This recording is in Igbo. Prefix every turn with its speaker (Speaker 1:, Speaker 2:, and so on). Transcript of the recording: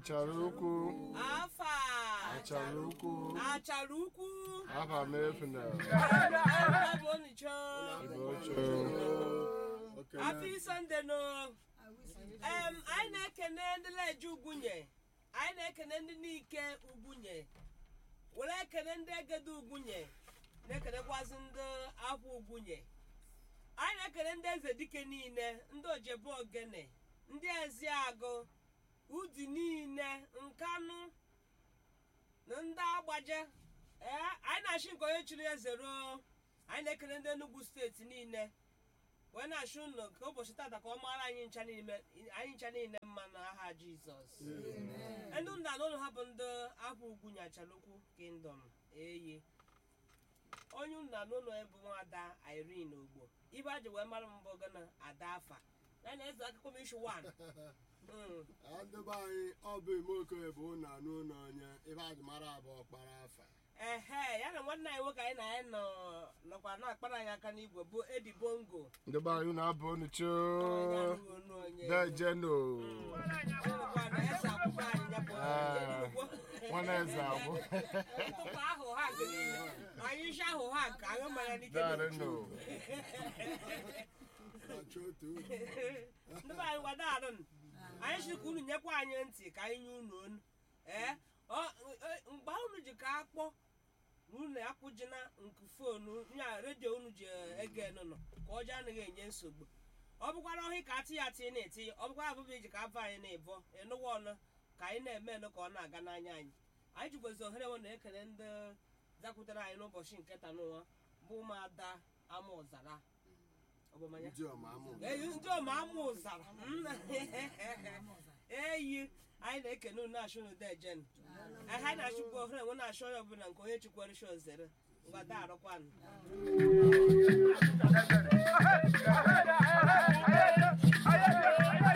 Speaker 1: achara ukwu
Speaker 2: afa
Speaker 1: achara ukwu
Speaker 2: achara ukwu
Speaker 1: afa m efuna
Speaker 2: bụ onicho
Speaker 1: ibocho
Speaker 2: afọ isonde no em anyị na-ekene ndị leje ugwunye anyị na-ekene ndị n'ike ugwunye were ekene ndị egede ugwunye na-ekenekwazi ndị akwa ugwunye anyị na-ekene ndị eze dike niile ndị ojebe ogene ndị eziagụ udi niile nkanụ na ndị agbaje ee anyị na-achị nke onye chiri eze ruo anyị na-ekele ndị Enugu steeti niile wee na-achụ unu ka ụbọchị tata ka ọ mara anyị ncha niile anyị ncha niile mma n'aha Jizọs ndị nna n'ụlọ ha bụ ndị afọ ugwu nyachalukwu kingdom eyi onye nna n'ụlọ ebu nwada Irene Ogbo ibe a ji wee mara mbụ gana ada afa ya na eze akụkọ m ishu 1
Speaker 3: ndị be anyị ọ bụ ime okoye bụ ụnụ anụ ụlọ onye ebe a ji mara abụ ọkpara afa
Speaker 2: ehe ya na nwanne anyị nwoke anyị na anyị nọ nọkwa na-akpara anyị aka n'igwe bụ Edi Bongo
Speaker 1: ndị be anyị na-abụ onicho
Speaker 2: Onye anụghị onu onye.
Speaker 1: dejeno
Speaker 2: Ọnụkwa na eze akwụkwọ anyị ya bụ Enugwu.
Speaker 1: nwana eze agwụ
Speaker 2: Ụtụtụ ahụ ha nke niile. anyị isi ahụ ha nke aṅụ mmanya n'ike
Speaker 1: darịnụ
Speaker 3: na-achọ otu uru.
Speaker 2: ndị be anyị gwada arụ anyị siri ka unu nyekwa anyị ntị ka anyị nye unu onu ee ọ- e- mgbe unu ji ka akpọ na unu akwụjina nke fonu nya redio unu ji ege nụnụ ka ọjọọ anaghị enye nsogbu ọ bụkwara ọhị ka atị ya atị na-eti ọ bụkwara abụbụ iji ka afọ anyị na-ebọ ịnụwa ọnụ ka anyị na-eme nụ ka ọ na-aga n'anya anyị anyị jikwazi ohere nwe na-ekele ndị zakwutere anyị n'ụbọchị nke taa n'ụwa bụ ụmụada ama ụzara ọbụmanya
Speaker 3: ndị ọma amụ
Speaker 2: eyi ndị ọma ama ụzara eyi anyị na-ekene unu na-achụ unu dejen anyị na-achụkwa ohere nwe na-achụ onye ọbụla nke onye chikwara shi ozere ngwada arụkwanụ